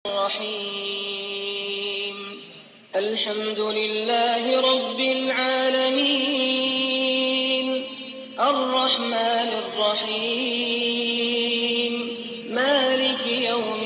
الرحيم الحمد لله رب العالمين الرحمن الرحيم مالك يوم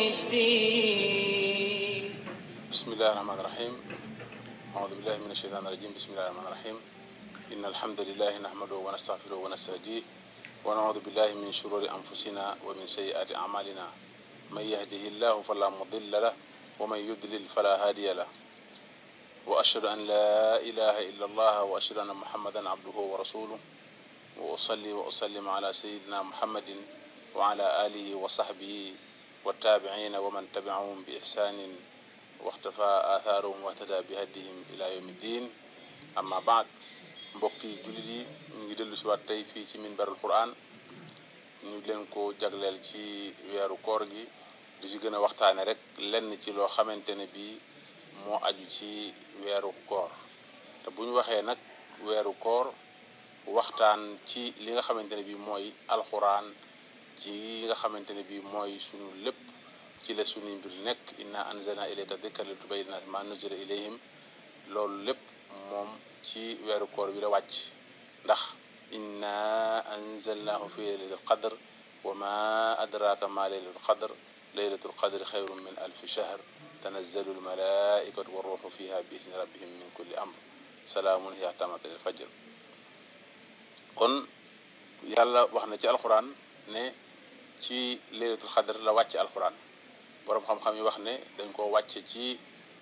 الدين بسم الله الرحمن الرحيم أعوذ بالله من الشيطان الرجيم بسم الله الرحمن الرحيم إن الحمد لله نحمده ونستغفره ونستهديه ونعوذ بالله من شرور أنفسنا ومن سيئات أعمالنا من يهده الله فلا مضل له ومن يضلل فلا هادي له وأشهد أن لا إله إلا الله وأشهد أن محمدا عبده ورسوله وأصلي وأسلم على سيدنا محمد وعلى آله وصحبه والتابعين ومن تبعهم بإحسان واختفى آثارهم واهتدى بهديهم إلى يوم الدين أما بعد mbokki jullit yi ñu ngi dellu si waat tey fii ci minbarul quran ñu leen ko jagleel ci weeru koor gi di si gën a waxtaane rek lenn ci loo xamante ne bii moo aju ci weeru koor te bu ñu waxee nag weeru koor waxtaan ci li nga xamante ne bii mooy alxuraan ci nga xamante ne bii mooy suñu lépp ci la suñuy mbir nekk inna anzalna ilayka dikra li tubayyina linnaasi ma nuzila ilayhim loolu lépp moom ci weeru koor bi la wàcc ndax inna anzalnahu fi laylatul qadr wa ma adraka ma laylatul qadr laylatul qadri xayrun min alfi shahr tanazzalu almalaikatu wa ruuxu fiha bi isni rabbihim min kulli amr salaamun hiya hattaa matla'il fajr kon yàlla wax na ci alxuraan ne ci laylatul qadr la wàcc alxuraan boroom xam-xam yi wax ne dañ ko wàcce ci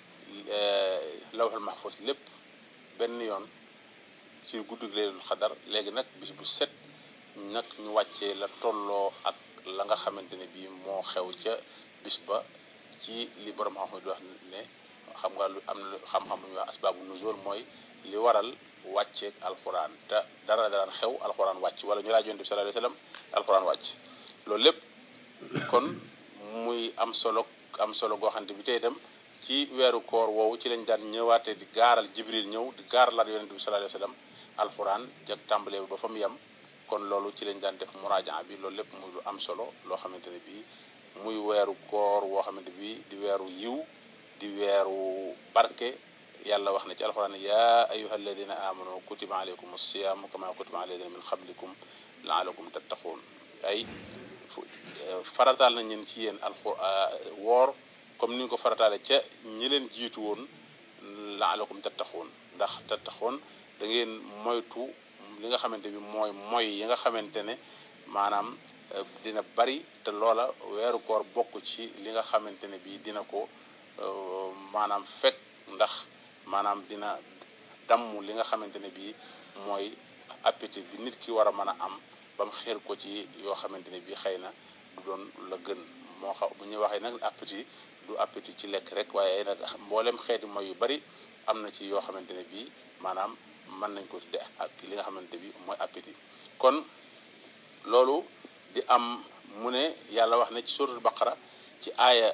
lawhul mahfuz lépp benn yoon ci guddug laylatul xadar léegi nag bis bu set nag ñu wàccee la tolloo ak la nga xamante ne bii moo xew ca bis ba ci li borom xam-xam di wax ne xam nga lu am na xam-xam bu ñuy wax asbaabu nuzul mooy li waral wàcceeg alxuraan te dara daraan xew alxuraan wàcc wala ñu laaj yonent bi sallallahu alayhi wasallam alxuraan wàcc loolu lépp kon muy am solo am solo goo xamante bi tey itam ci weeru koor woowu ci lañ daan ñëwaatee di gaaral jibril ñëw di gaaralaat yonent bi sallallahu alayhi wasallam alxuraan jag tàmbalee ba fa mu yem kon loolu ci lañ daan def muraajaa bi loolu lépp muy lu am solo loo xamante ne bii muy weeru koor woo xamante bi di weeru yiw di weeru barke yàlla wax na ci alxuraan yaa ayyuha alladina amanu kutiba alaykum as-siyaamu kama kutiba ala alladina min qablikum laalakum tattaquun ay farataal nañ leen ci yéen alxu woor comme ni ñu ko farataale ca ñi leen jiitu woon laalakum tattaquun ndax tattaquun da ngeen moytu li nga xamante bi mooy moy yi nga xamante ne maanaam dina bari te loola weeru koor bokk ci li nga xamante ne bi dina ko maanaam fekk ndax maanaam dina damm li nga xamante ne bi mooy appétit bi nit ki war a mën a am ba mu xeer ko ci yoo xamante ne bi xëy na du doon la gën moo xam bu ñuy waxee nag appétit du appétit ci lekk rek waaye nag mboolem xeeti mooy yu bari am na ci yoo xamante ne bii maanaam mën nañ ko tudde ak li nga xamante bi mooy appétit kon loolu di am mu ne yàlla wax ne ci suratul baqara ci aaya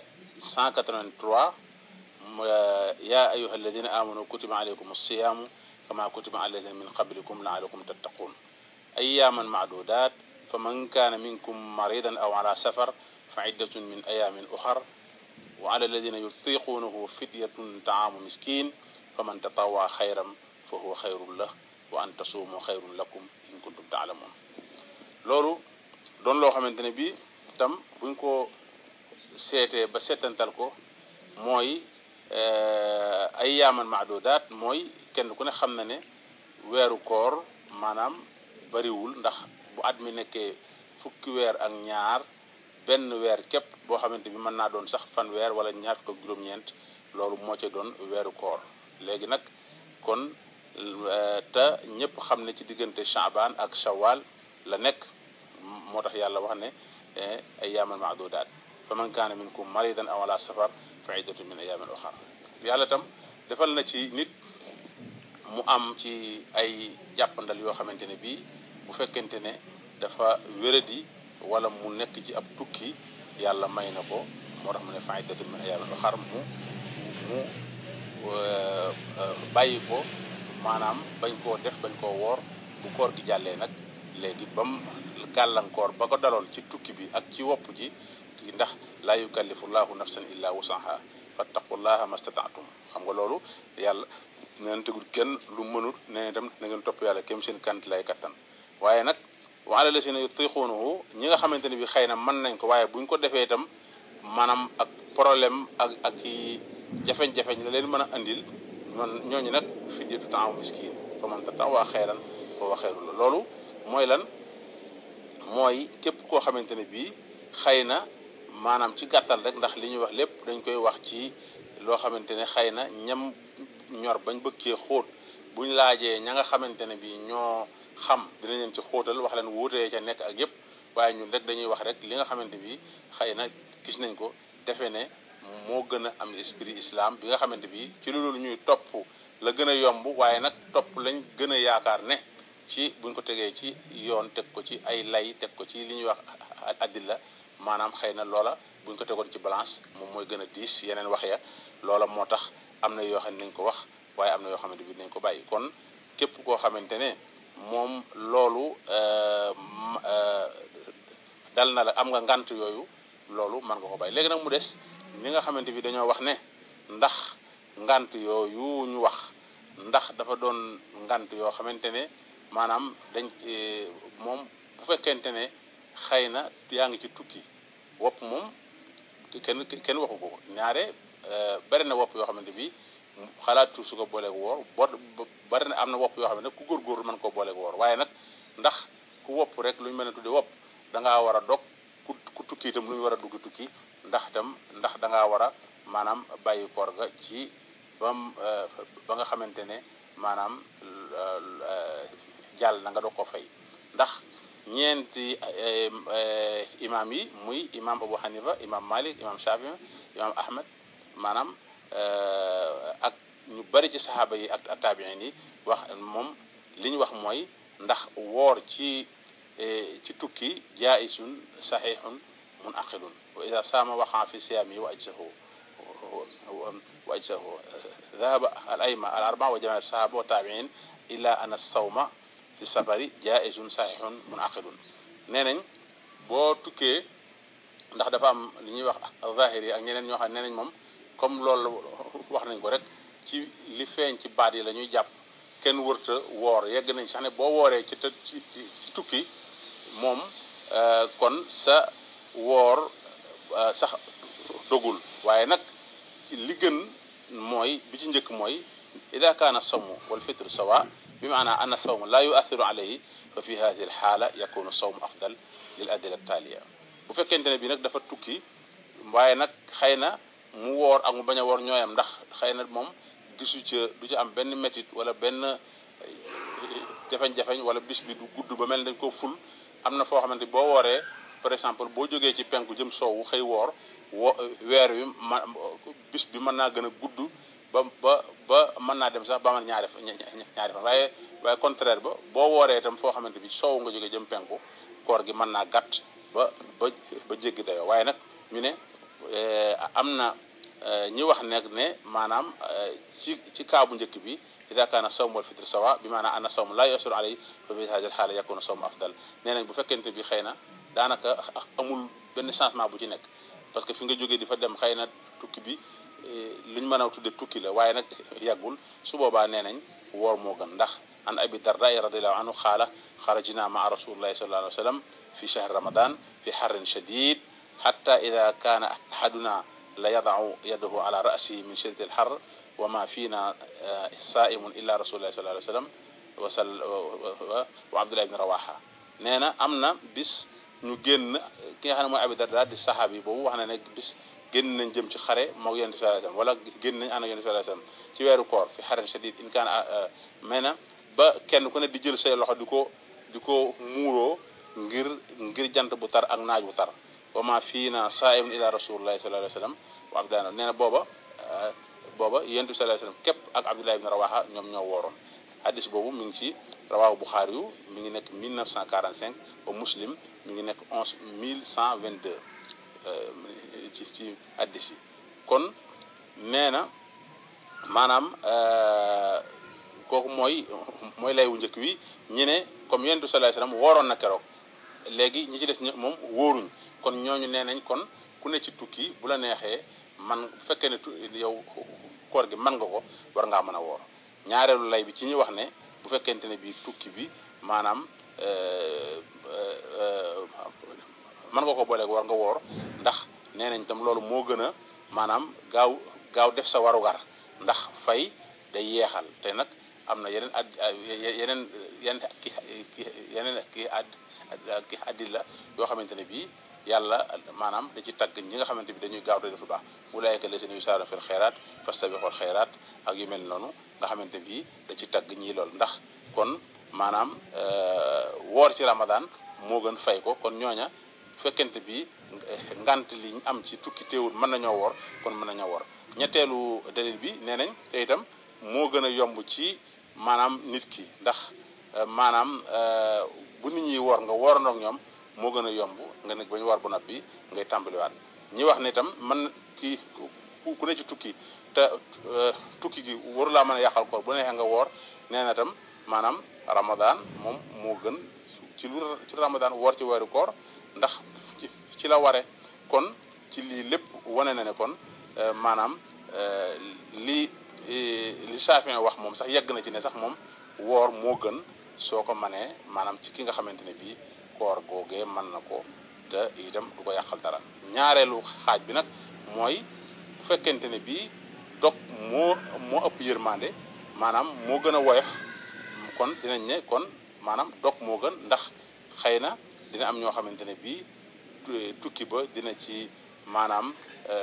183 yaa ayyuha alladina amanu kutiba alaykum as-siyaamu kama kutiba ala alladina min qablikum laalakum tattaquun ayyaaman maadudaat fa man kaana minkum maridan aw ala safar fa iddatun min ayaamin uxar wa ala alladina yutiquunahu fidyatun taamu miskin fa man tatawaa xayran fa huwa xayrun lah wa an tasuumu xayrun lakum in kuntum taalamuun loolu doon loo xamante ne bii tam buñ ko seetee ba seetantal ko mooy ay yaaman maadudaat mooy kenn ku ne xam na ne weeru koor maanaam bariwul ndax bu at mi nekkee fukki weer ak ñaar benn weer képp boo xamante bi mën naa doon sax fan weer wala ñaar ko juróom-ñeent loolu moo ca doon weeru koor léegi nag kon te ñëpp xam ne ci diggante chaabaan ak shawal la nekk moo tax yàlla wax ne ay yaaman maadudaat fa man kaana minkum maridan aw ala safar fa iddatu min ayaamin uxar yàlla tam defal na ci nit mu am ci ay jàppandal yoo xamante ne bii bu fekkente ne dafa wéradi wala mu nekk ci ab tukki yàlla may na ko moo tax mu ne fa iddatu min ayaamin uxar mu mu bàyyi ko maanaam bañ koo def bañ koo woor bu koor gi jàllee nag léegi bam gàllankoor ba ko daloon ci tukki bi ak ci wopp ji gi ndax laa yukallifu llahu nafsan illa wusaha fattaqullaha mastataatum xam nga loolu yàlla neen tegul kenn lu mënut nee itam na ngeen topp yàlla kem seen kant lay kattan waaye nag wa ala lasina yutiquunahu ñi nga xamante ne bi xëy na mën nañ ko waaye buñ ko defee itam maanaam ak problème ak ak i jafeñ-jafeñ la leen mën a andil ñoon ñooñu nag fidyatu taamu miskin fa man tatawaa xayran fa wa xayru la loolu mooy lan mooy képp koo xamante ne bii xëy na maanaam ci gàttal rek ndax li ñuy wax lépp dañ koy wax ci loo xamante ne xëy na ñam ñor bañ bëgg cee xóot buñ laajee ña nga xamante ne bii ñoo xam dinañ leen ci xóotal wax leen wuutee ca nekk ak yépp waaye ñun rek dañuy wax rek li nga xamante bi xëy na gis nañ ko defe ne moo gën a am esprit islam bi nga xamante bi ci loolu ñuy topp la gën a yomb waaye nag topp lañ gën a yaakaar ne ci buñ ko tegee ci yoon teg ko ci ay lay teg ko ci li ñuy wax addilla maanaam xëy na loola buñ ko tegoon ci balance moom mooy gën a diis yeneen wax ya loola moo tax am na yoo xam ne nañ ko wax waaye am na yoo xamante bi nañ ko bàyyi kon képp koo xamante ne moom loolu dal na la am nga ngant yooyu loolu mën nga ko bàyyi léegi nag mu des ni nga xamante bi dañoo wax ne ndax ngant yooyu ñu wax ndax dafa doon ngant yoo xamante ne maanaam dañ moom bu fekkente ne xëy na yaa ngi ci tukki wopp moom kenn kenn waxu ko ñaare bari na wopp yoo xamante bi xalaatu su ko booleeg woor boo bari na am na wopp yoo xam ne ku góorgóorlu mën koo booleeg woor waaye nag ndax ku wopp rek lu ñu mën a tudde wopp da ngaa war a dog ku ku tukki itam lu ñu war a dugg tukki ndax itam ndax da ngaa war a maanaam bàyyi koor ga ci bam ba nga xamante ne maanaam jàll na nga doog ko fay ndax ñeenti imam yi muy imam Abu Hanifa imam Malik imam Shafi imam Ahmed maanaam ak ñu bari ci saxaaba yi ak taabiin yi wax moom li ñu wax mooy ndax woor ci ci tukki jaisun saxiixun mun aqilun wa ida saama waxaa fi siyaami wa ajsahu wa ajsahu dhahaba al ayma al arba wa jamaat sahaba wa taabiin illa ana sawma fi safari jaisun saxiixun mun aqilun nee nañ boo tukkee ndax dafa am li ñuy wax zahir yi ak ñeneen ñoo xam ne nee nañ moom comme loolu wax nañ ko rek ci li feeñ ci baat yi la ñuy jàpp kenn wërta woor yegg nañ sax ne boo wooree ci ci ci tukki moom kon sa woor sax dogul waaye nag ci li gën mooy bi ci njëkk mooy ida kaana sawmu wal fitru sawa bi maana anna sawmu la yuathiru alayhi fa fi hadihi al xaala yakunu sawmu afdal lil adila taaliya bu fekkente ne bi nag dafa tukki waaye nag xëy na mu woor ak mu bañ a woor ñooyam ndax xëy na moom gisu ca du ci am benn métit wala benn jafeñ-jafeñ wala bis bi du gudd ba mel dañ ko ful am na foo xamante boo wooree par exemple boo jógee ci penku jëm soowu xëy woor wo weer wi ma bis bi mën naa gën a gudd ba ba ba mën naa dem sax ba man ñaari ñaari fan waaye waaye contraire ba boo wooree itam foo xamante bi soowu nga jógee jëm penku koor gi mën naa gàtt ba ba ba jéggi dayoo waaye nag ñu ne am na ñi wax nekk ne maanaam ci ci kaa bu njëkk bi ida kaana sawm wal fitr sawa bi maanaam ana sawm la yasur alay fa fi hadi al xaala yakuna sawm afdal nee nañ bu fekkente bi xëy na daanaka amul benn changement bu ci nekk parce que fi nga jógee di fa dem xëy na tukki bi lu ñu mën a tudde tukki la waaye nag yàggul su boobaa nee nañ woor moo gën ndax an abi darda radiallahu anhu xaala xarajna maa rasulillahi sallallahu alayhi wa sallam fi shahr ramadan fi xarrin shadid xatta ida kaana ahaduna la yadau yadahu ala rasi min shiddati alxar wa ma fiina saaimun illa rasulillahi sallallahu alayhi wa sallam wasal wa abdullah ibni rawaha nee na am na bis ñu génn ki nga xam ne mooy abi darda di saxaabi boobu wax na ne bis génn nañ jëm ci xare moog yonent bi sallallahu alayhi wasallam wala génn nañ ànd ak yonent bi sallallahu alayhi wasallam ci weeru koor fi xaren shadid in kaan mais na ba kenn ku ne di jël say loxo di ko di ko muuroo ngir ngir jant bu tar ak naaj bu tar wa ma fii na saaimun ila rasulillahi sallallahu alayhi wasallam wa abdullah nee na booba booba yonent bi sallallahu alayhi wasallam képp ak abdullah ibn rawaha ñoom ñoo wooroon hadis boobu mi ngi ci rawaahu buxaari yu mi ngi nekk 1945 ba muslim mi ngi nekk 11 1122 ci ci hadis yi kon nee na maanaam kooku mooy mooy lay wu njëkk wi ñi ne comme yonent bi sallallahu alayhi wasallam wooroon na keroog léegi ñi ci des moom wóoruñ kon ñooñu nee nañ kon ku ne ci tukki bu la neexee man bu fekkee ne yow koor gi mën nga ko war ngaa mën a woor ñaareelu lay bi ci ñuy wax ne bu fekkente ne bii tukki bi maanaam mën nga ko booleeg war nga woor ndax nee nañ tam loolu moo gën a maanaam gaaw gaaw def sa warugar ndax fay day yeexal te nag am na yeneen ad yeneen yeneen ki yeneen ki ad ki addi la yoo xamante ne bii yàlla maanaam da ci tagg ñi nga xamante bi dañuy gaaw te def lu baax ulaayka lazina yusaaruna fil xayraat fastabiqul xayraat ak yu mel noonu nga xamante bi da ci tagg ñii lool ndax kon maanaam woor ci ramadan moo gën fay ko kon ñooña fekkente bi ngant li ñu am ci tukki teewul mën nañoo woor kon mën nañoo woor ñetteelu dalil bi nee nañ te itam moo gën a yomb ci maanaam nit ki ndax maanaam bu nit ñi woor nga woorandoo ak ñoom moo gën a yomb nga nekk ba ñu war ba noppi ngay tàmbaliwaat ñi wax ne itam man kii ku ne ci tukki te tukki gi waru laa mën a yàqal koor bu neexee nga woor nee na itam maanaam ramadan moom moo gën ci lu ci ramadan woor ci weeru koor ndax ci la ware kon ci lii lépp wane na ne kon maanaam li li saafin wax moom sax yegg na ci ne sax moom woor moo gën soo ko manee maanaam ci ki nga xamante ne bii koor googee mën na ko te itam du ko yàqal dara ñaareelu xaaj bi nag mooy bu fekkente ne bii dog moo moo ëpp yërmande maanaam moo gën a woyof kon dinañ ne kon maanaam dog moo gën ndax xëy na dina am ñoo xamante ne bii tukki ba dina ci maanaam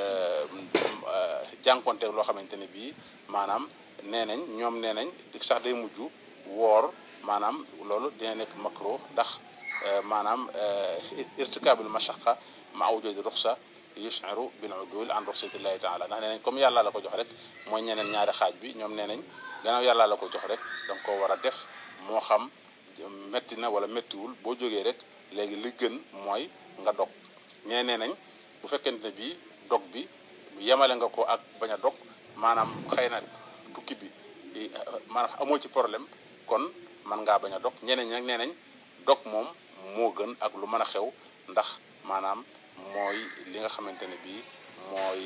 jànkonteeg loo xamante ne bii maanaam nee nañ ñoom nee nañ sax day mujj woor maanaam loolu dina nekk makro ndax maanaam irtikaabul mashaqa ma wujudi ruxsa yushiru bil udul an ruxsatillahi taala ndax nee nañ comme yàlla la ko jox rek mooy ñeneen ñaari xaaj bi ñoom nee nañ gannaaw yàlla la ko jox rek danga ko war a def moo xam metti na wala mettiwul boo jógee rek léegi li gën mooy nga dog ñee nee nañ bu fekkente ne bii dog bi yemale nga ko ak bañ a dog maanaam xëy na tukki bi maanaam amoo ci problème kon man ngaa bañ a dog ñeneen ñi nag nee nañ dog moom moo gën ak lu mën a xew ndax maanaam mooy li nga xamante ne bii mooy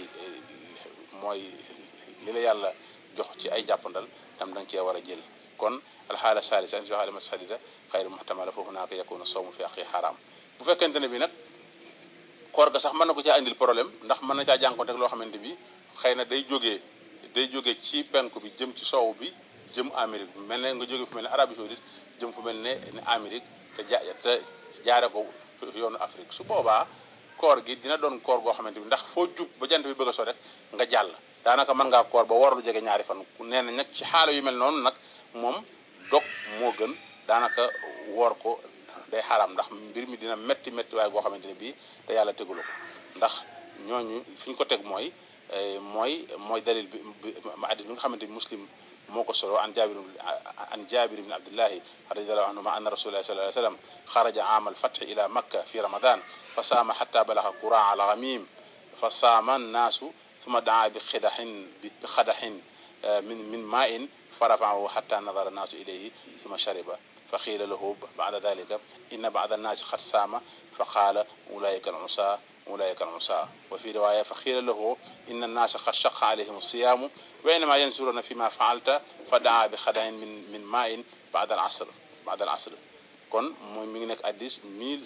mooy li la yàlla jox ci ay jàppandal tam da nga cee war a jël kon alxaala salisa an joxalima sadida xayru muhtamala foofu naa ko yakunu sawmu fi aqi xaraam bu fekkente ne bi nag koor ga sax mën na ko caa indil problème ndax mën na caa jànkonte ak loo xamante bi xëy na day jógee day jógee ci penku bi jëm ci soow bi jëm Amérique mel ne nga jóge fu mel ne Arabie Saoudite jëm fu mel ne ne Amérique te ja te jaare ko yoonu Afrique su boobaa koor gi dina doon koor goo xamante bi ndax foo jub ba jant bi bëgg a so rek nga jàll daanaka mën ngaa koor ba war lu jege ñaari fan nee na nag ci xaala yu mel noonu nag moom dog moo gën daanaka woor ko day xaraam ndax mbir mi dina metti metti waaye goo xamante ne bii te yàlla tegulu ko ndax ñooñu fi ñu ko teg mooy mooy mooy dalil bi ma addis bi nga xamante bi muslim moo ko solo an jabir an jabir ibn abdillahi radiallahu anhuma anna rasulullahi sallallahu alayhi wasallam xaraja aam alfathi ila makka fi ramadan fa saama xata balaxa quraa al ghamim fa saama annaasu ثم دعا بخدح بخدح من من ماء فرفعه حتى نظر الناس إليه ثم شرب فقيل له بعد ذلك إن بعض الناس قد سام فقال أولئك العصاة أولئك العصاة وفي رواية فقيل له إن الناس قد شق عليهم الصيام وإنما ينظرون فيما فعلت فدعا بخدع من من ماء بعد العصر بعد العصر kon mooy mi ngi nekk addis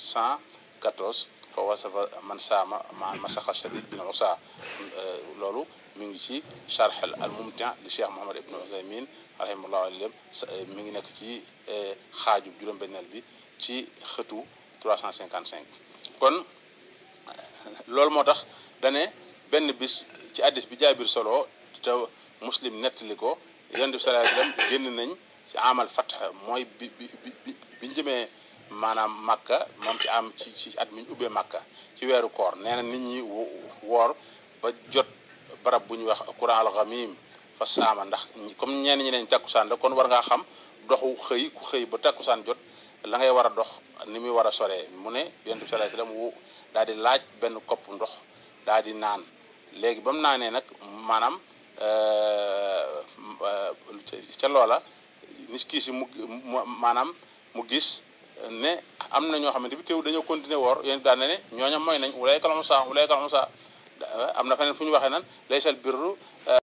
1114 fa wasafa man saama ma masaxa shadid bin usa loolu mi ngi ci charx al mumti li cheikh mohamad ibn usaymin rahimahullah alayhi mi ngi nekk ci xaaju juróom-benneel bi ci xëtu 355 kon loolu moo tax dane benn bis ci addis bi jaabir solo te muslim nettali ko yonent bi sallallahu alayhi wasallam génn nañ ci amal fatx mooy bi bi bi bi ñu jëmee maanaam màkka moom ci am ci ci at mi ñu ubbee màkka ci weeru koor nee na nit ñi woor ba jot barab bu ñuy wax quran al ghamim fa saama ndax comme ñenn ñi neñ takkusaan la kon war ngaa xam doxu xëy ku xëy ba takkusaan jot la ngay war a dox ni muy war a soree mu ne yonent bi sallallahu alayhi wasallam wu daal di laaj benn kopp ndox daal di naan léegi ba mu naanee nag maanaam ca loola nis kii si mu maanaam mu gis ne am na ñoo xamante bi teew dañoo continuer woor yéen daan na ne ñooñam mooy nañ wulay kalamu saa wulay kalamu saa am na feneen fu ñu waxee nan laysal birru